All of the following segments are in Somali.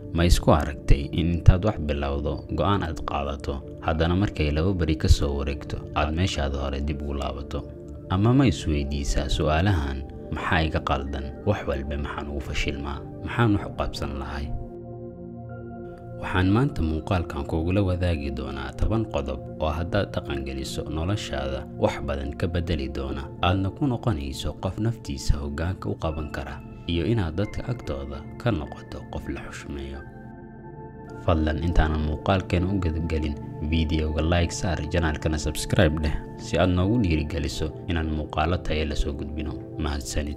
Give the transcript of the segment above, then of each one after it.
ma isku aragtay in intaad wax bilowdo go'aan aad qaadato haddana markay laba beri ka soo wareegto aad meeshaada hore dib ugu laabato ama ma isweydiisaa su'aalahan maxaa iga qaldan wax walba maxaan ugu fashilmaa maxaan wax u qabsan lahay waxaan maanta muuqaalkan kugula wadaagi doonaa toban qodob oo haddaad dhaqangeliso noloshaada wax badan ka beddeli doona aadna ku noqonayso qof naftiisa hoggaanka u qaban kara iyo inaad dadka agtooda ka noqoto qof la xushmeeyo fadlan intaanan muuqaalkeena u gadagelin fideoga like saar janaalkana sabskribe dheh si aad noogu dhiirigeliso inaan muuqaalo tayo lasoo gudbino mahadsanid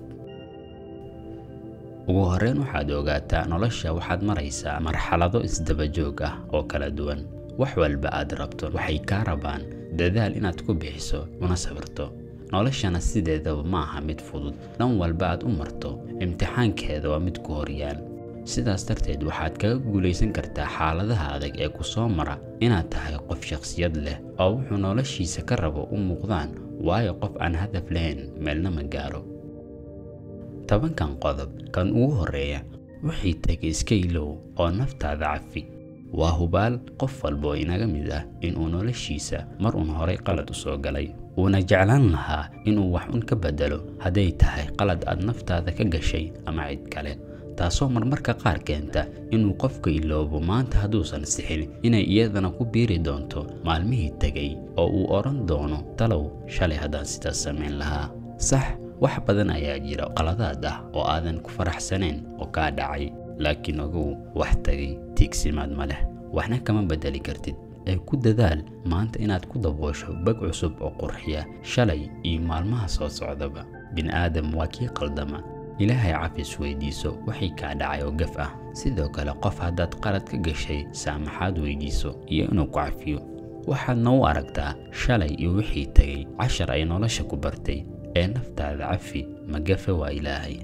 ugu horreyn waxaad ogaataa nolosha waxaad maraysaa marxalado isdaba joog ah oo kala duwan wax walba aad rabto waxay kaa rabaan dadaal inaad ku bixiso una sabirto noloshana sideedaba ma aha mid fudud dhan walba aad u marto imtixaankeeda waa mid ku horyaal sidaas darteed waxaad kaga guulaysan kartaa xaaladaha adag ee ku soo mara inaad tahay qof shakhsiyad leh oo wuxuu noloshiisa ka rabo u muuqdaan waayo qof aan hadaf lahayn meelna ma gaaro tobankan qodob kan ugu horreeya wixii tegay iska ilow oo naftaada cafi waa hubaal qof walba oo inaga mid ah inuu noloshiisa mar uun horay qalad u soo galay uuna jeclaan lahaa inuu wax un ka beddelo hadday tahay qalad aad naftaada ka gashay ama cid kale taasoo marmarka qaar keenta inuu qofka iloobo maanta hadduusan sixin inay iyadana ku biiri doonto maalmihii tegay oo uu odhan doono talow shalay haddaan sidaas samayn lahaa sax wax badan ayaa jira qaladaad ah oo aadan ku faraxsanayn oo kaa dhacay laakiin ogow wax tagay tiigsimaad ma leh waxna kama beddeli kartid ee ku dadaal maanta inaad ku daboosho bag cusub oo qurxiya shalay iyo maalmaha soo socdaba bini'aadam waa kii qaldama ilaahay cafis weydiiso waxay kaa dhacay oo gaf ah sidoo kale qof haddaad qalad ka gashay saamaxaad weydiiso iyo inuu ku cafiyo waxaadna u aragtaa shalay iyo wixii tegay cashar ay nolosha ku bartay ee naftaada cafi ma gafe waa ilaahay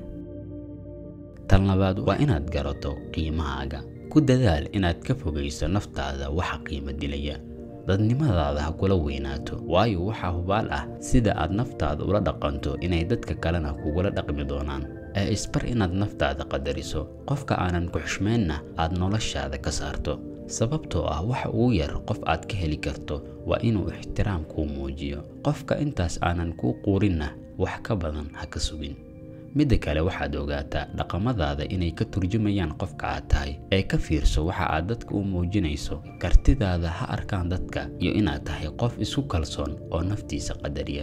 tan labaad waa inaad garato qiimahaaga ku dadaal inaad ka fogayso naftaada waxa qiimo dilaya dadnimadaada ha kula weynaato waayo waxaa hubaal ah sida aad naftaada ula dhaqanto inay dadka kalena kugula dhaqmi doonaan ee isbar inaad naftaada qadariso qofka aanan ku xushmaynna aad noloshaada ka saarto sababtoo ah waxa ugu yar qof aad ka heli karto waa inuu ixtiraam kuu muujiyo qofka intaas aanan kuu quurinna wax ka badan ha ka sugin midda kale waxaad ogaataa dhaqamadaada inay ka turjumayaan qofka aad tahay ee ka fiirso waxa aad dadka u muujinayso kartidaada ha arkaan dadka iyo inaad tahay qof isku kalsoon oo naftiisa qadariya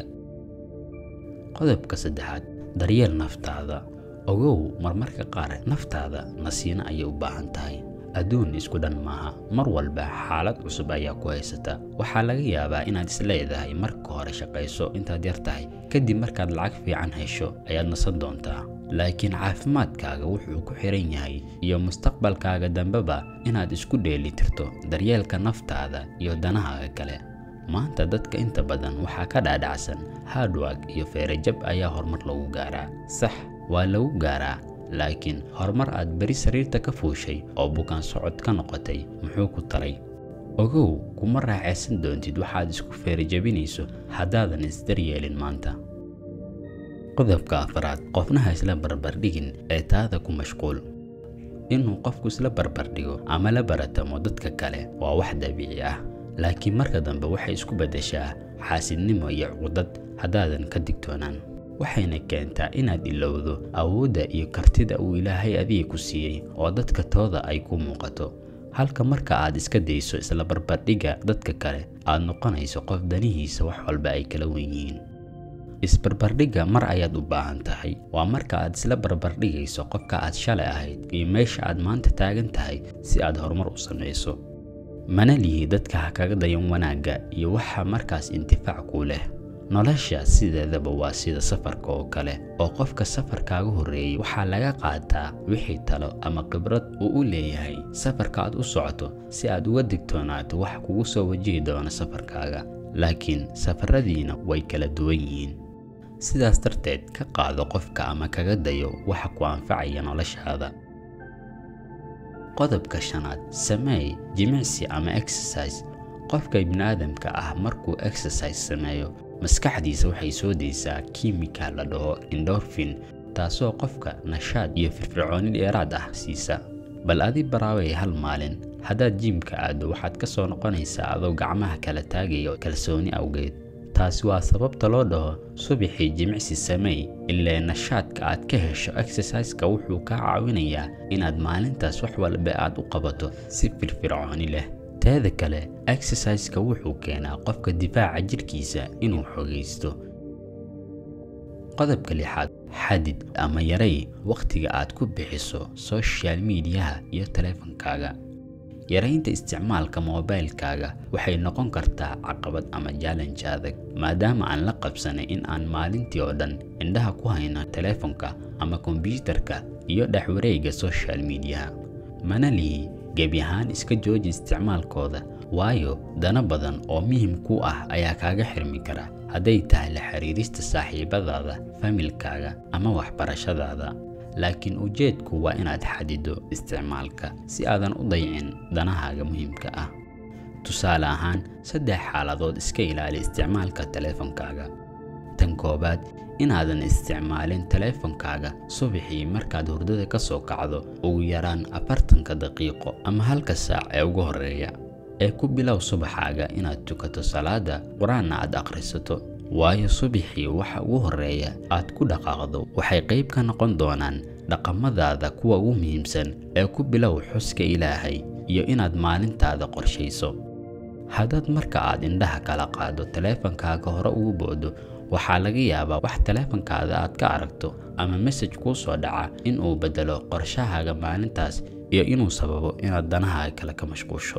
qodobka saddexaad daryeel naftaada ogow marmarka qaar naftaada nasiino ayay u baahan tahay adduun isku dhan maaha mar walba xaalad cusub ayaa ku haysata waxaa laga yaabaa inaad isleedahay marka hore shaqayso intaad yar tahay kadib markaad lacag fiican hesho ayaad nasan doontaa laakiin caafimaadkaaga wuxuu ku xiran yahay iyo mustaqbalkaaga dambeba inaad isku dheelitirto daryeelka naftaada iyo danahaaga kale maanta dadka inta badan waxaa ka dhaadhacsan hardwag iyo feerajab ayaa horumar lagu gaaraa sax waa lagu gaaraa laakiin horumar aad beri sariirta ka fuushay oo bukaan socod ka noqotay muxuu ku talay ogow kuma raaxaysan doontid waxaad isku feerajabinayso haddaadan isdaryeelin maanta qodobka afraad qofnaha isla barbardhigin ee taada ku mashquul inuu qofku isla barbardhigo ama la baratamo dadka kale waa wax dabiici ah laakiin marka dambe waxay isku beddeshaa xaasidnimo iyo cuqdad haddaadan ka digtoonaan waxayna keentaa inaad ilowdo awoodda iyo kartida uu ilaahay adiga ku siiyey oo dadka tooda ay ku muuqato halka marka aad iska dayso isla barbardhigga dadka kale aad noqonayso qof danihiisa wax walba ay kala wen yihiin isbarbardhigga mar ayaad u baahan tahay waa marka aad isla barbardhigayso qofka aad shalay ahayd iyo meesha aad maanta taagan tahay si aad horumar u samayso mana lihi dadka ha kaga dayan wanaagga iyo waxa markaas intifaac kuu leh nolosha sideedaba waa sida safarka oo kale oo qofka safarkaaga horreeyey waxaa laga qaataa wixii talo ama khibrad uu u leeyahay safarka aad u socoto si aad uga digtoonaato wax kugu soo wajihi doono safarkaaga laakiin safaradiina way kala duwan yihiin sidaas darteed ka qaado qofka ama kaga dayo waxa ku anfacaya noloshaada qodobka shanaad sameey jimicsi ama exercise qofka ibniaadamka ah markuu exercise sameeyo maskaxdiisa waxay soo daysaa kiimika la dhaho endorfin taasoo qofka nashaad iyo firfircooni dheeraad ah siisa bal adi baraaway hal maalin haddaad jiimka aaddo waxaad ka soo noqonaysaa adoo gacmaha kala taagayo kalsooni awgeed taasi waa sababta loo dhaho subaxii jimicsi sameey ilaa nashaadka aad ka hesho exerciseka wuxuu kaa caawinayaa inaad maalintaas wax walba aad u qabato si firfircooni leh teeda kale exerciseka wuxuu keenaa qofka difaaca jidhkiisa inuu xogaysto qodobka lixaad xadid ama yaray wakhtiga aad ku bixiso social mediaha iyo taleefankaaga yaraynta isticmaalka moobaylkaaga waxay noqon kartaa caqabad ama jaalanj adag maadaama aan la qabsanay in aan maalintii oo dhan indhaha ku hayno taleefonka ama kombyuutarka iyo dhexwareegga social mediaha mana lihi gebi ahaan iska jooji isticmaalkooda waayo dana badan oo muhim ku ah ayaa kaaga xirmi kara hadday tahay la xiriirista saaxiibadaada familkaaga ama waxbarashadaada laakiin ujeedku waa inaad xadido isticmaalka si aadan u dayicin danahaaga muhiimka ah tusaale ahaan saddex xaaladood iska ilaali isticmaalka taleefankaaga tan koowaad inaadan isticmaalin taleefankaaga subaxii markaad hurdada ka soo kacdo ugu yaraan afartanka daqiiqo ama halka saac ee ugu horreeya ee ku bilow subaxaaga inaad tukato salaada qur-aanna aad akhrisato waayo subaxii waxa ugu horreeya aad ku dhaqaaqdo waxay qayb ka noqon doonaan dhaqamadaada kuwa ugu muhiimsan ee ku bilow xuska ilaahay iyo inaad maalintaada qorshayso haddaad marka aad indhaha kala qaado taleefankaaga hore ugu boodo waxaa laga yaabaa wax taleefankaada aad ka aragto ama mesaj kuu soo dhaca in uu beddelo qorshahaaga maalintaas iyo inuu sababo inaad danahaaga kale ka mashquusho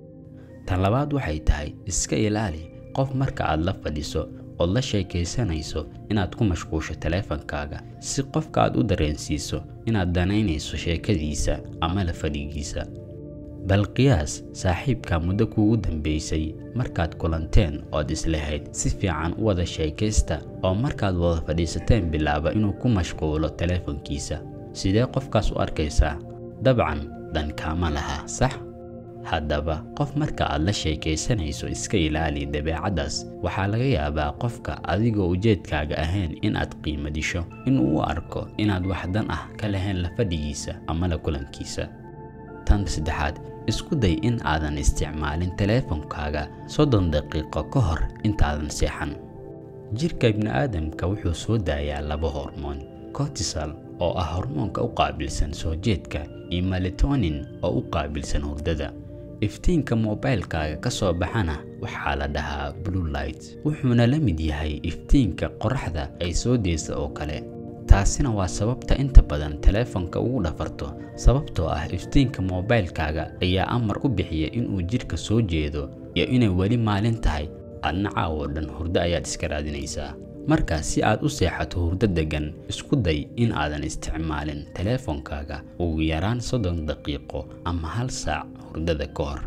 tan labaad waxay tahay iska ilaali qof marka aad la fadhiso ood la sheekaysanayso inaad ku mashquusho taleefankaaga si qofka aad u dareensiiso inaad danaynayso sheekadiisa ama la fadhigiisa bal qiyaas saaxiibka muddo kuugu dambaysay markaad kulanteen ood islahayd si fiican u wada sheekaysta oo markaad wada fadhiisateen bilaaba inuu ku mashquulo taleefankiisa sidee qofkaas u arkaysaa dabcan dan kaama laha sax haddaba qof marka aad la sheekaysanayso iska ilaali dabeecaddaas waxaa laga yaabaa qofka adigoo ujeedkaaga ahayn in aad qiimo disho inuu u arko inaad wax dan ah ka lahayn la fadhigiisa ama la kulankiisa tan saddexaad isku day in aadan isticmaalin taleefankaaga soddon daqiiqo ka hor intaadan seexan jirka ibni'aadamka wuxuu soo daayaa laba hormoon cortisol oo ah hormoonka u qaabilsan soo jeedka iyo melatonin oo u qaabilsan hurdada iftiinka moobaylkaaga ka soo baxana waxaa la dhahaa blue light wuxuuna la mid yahay iftiinka qoraxda ay soo deysa oo kale taasina waa sababta inta badan taleefanka ugu dhafarto sababtoo ah iftiinka moobaylkaaga ayaa amar ku bixiya inuu jidhka soo jeedo iyo inay weli maalin tahay adna caawoo dhan hurdo ayaad iska raadinaysaa marka si aad u seexato hurdo deggan isku day in aadan isticmaalin taleefankaaga ugu yaraan soddon daqiiqo ama hal saac hurdada ka hor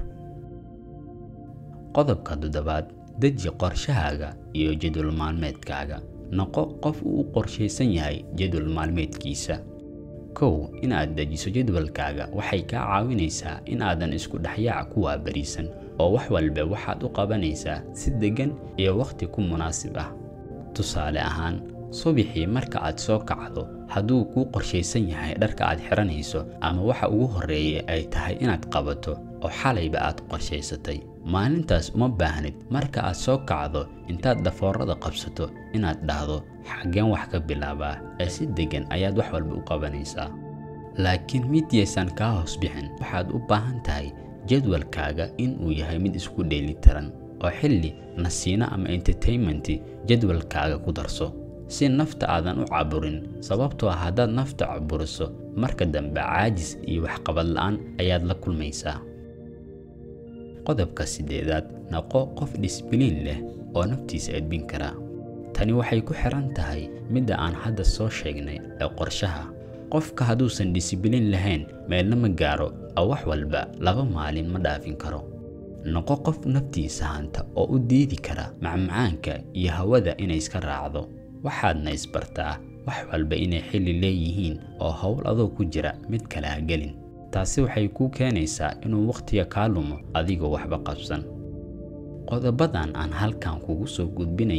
qodobka toddobaad deji qorshahaaga iyo jadwal maalmeedkaaga noqo qof uu u qorshaysan yahay jadwal maalmeedkiisa kow inaad dejiso jadwalkaaga waxay kaa caawinaysaa in aadan isku dhexyaac ku waabariisan oo wax walba waxaad u qabanaysaa si deggan iyo wakhti ku munaasib ah tusaale ahaan subaxii marka aad soo kacdo hadduu kuu qorshaysan yahay dharka aad xiranayso ama waxa ugu horreeya ay tahay inaad qabato oo xalayba aad qorshaysatay maalintaas uma baahnid marka aad soo kacdo intaad dhafoorada qabsato inaad dhahdo xaggeen wax ka bilaabaa ee si deggan ayaad wax walba u qabanaysaa laakiin mid yaysan kaa hoos bixin waxaad u baahan tahay jadwalkaaga inuu yahay mid isku dheelitiran oo xilli nasiino ama entertainmenti jadwalkaaga ku darso si nafta aadan u caburin sababtoo ah haddaad nafta caburiso marka dambe caajis iyo waxqabad la'aan ayaad la kulmaysaa qodobka siddeedaad noqo qof dhisbiliin leh oo naftiisa edbin kara tani waxay ku xiran tahay midda aan hadda soo sheegnay ee qorshaha qofka hadduusan disibiliin lahayn meelna ma gaaro oo wax walba laba maalin ma dhaafin karo noqo qof naftiisa hanta oo u diidi kara macmacaanka iyo hawada inay iska raacdo waxaadna isbartaa wax walba inay xilli leeyihiin oo howl adoo ku jira mid kale ha gelin taasi waxay kuu keenaysaa inuu wakhtiga kaa lumo adigoo waxba qabsan qodobadan aan halkan kugu soo gudbinayo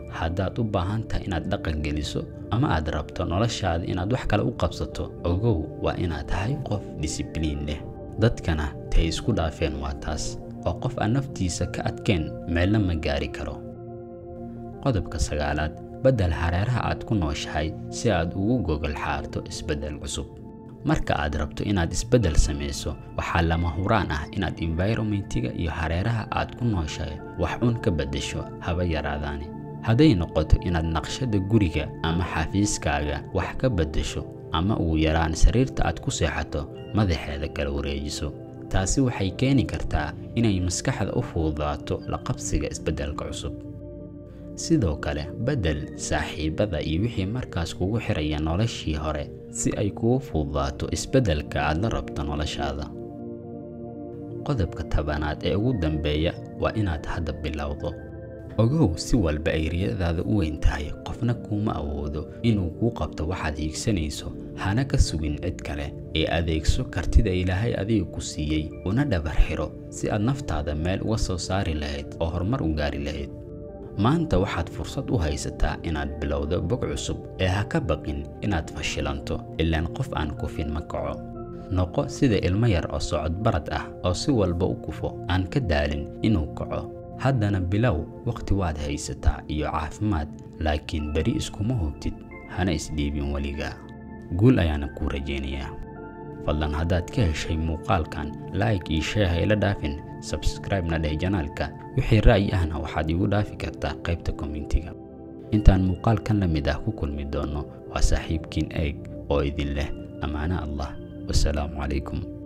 haddaad u baahan tahay inaad dhaqan geliso ama aad rabto noloshaada inaad wax kale u qabsato ogow waa inaad tahay qof disibliin leh dadkana tay isku dhaafeen waa taas oo qof aan naftiisa ka adkeen meelna ma gaari karo qodobka sagaalaad beddel hareeraha aad ku nooshahay si aad ugu gogol xaarto isbeddel cusub marka aad rabto inaad isbeddel samayso waxaa lama huraan ah inaad environmentiga iyo hareeraha aad ku nooshahay wax un ka beddesho haba yaraadaani hadday noqoto inaad naqshada guriga ama xafiiskaaga wax ka beddesho ama ugu yaraan sariirta aad ku seexato madaxeeda kala wareejiso taasi waxay keeni kartaa inay maskaxda u fududaato la qabsiga isbeddelka cusub sidoo kale beddel saaxiibada iyo wixii markaas kugu xiraya noloshii hore si ay kugu fududaato isbeddelka aad la rabto noloshaada qodobka tabanaad ee ugu dambeeya waa inaad hadda bilowdo ogow si walba ay riyadaada u weyn tahay qofna kuuma awoodo inuu kuu qabto waxaad hiigsanayso hana ka sugin cid kale ee adeegso kartida ilaahay adiga ku siiyey una dhabar xiro si aad naftaada meel uga soo saari lahayd oo horumar u gaari lahayd maanta waxaad fursad u haysataa inaad bilowdo bog cusub ee ha ka baqin inaad fashilanto ilaan qof aan kufin ma kaco noqo sida ilmo yar oo socod barad ah oo si walba u kufo aan ka daalin inuu kaco haddana bilow wakhti waad haysataa iyo caafimaad laakiin beri iskuma hubtid hana isdhiibin weligaa guul ayaana kuu rajaynayaa fadlan haddaad ka heshay muuqaalkan like iyo shee hayla dhaafin sabscribe-na dheh janaalka wixii ra'yi ahna waxaad iigu dhaafi kartaa qaybta kommentiga intaan muuqaalkan la mid ah ku kulmi doonno waa saaxiibkiin eeg oo idin leh ammaano allah wasalaamu calaykum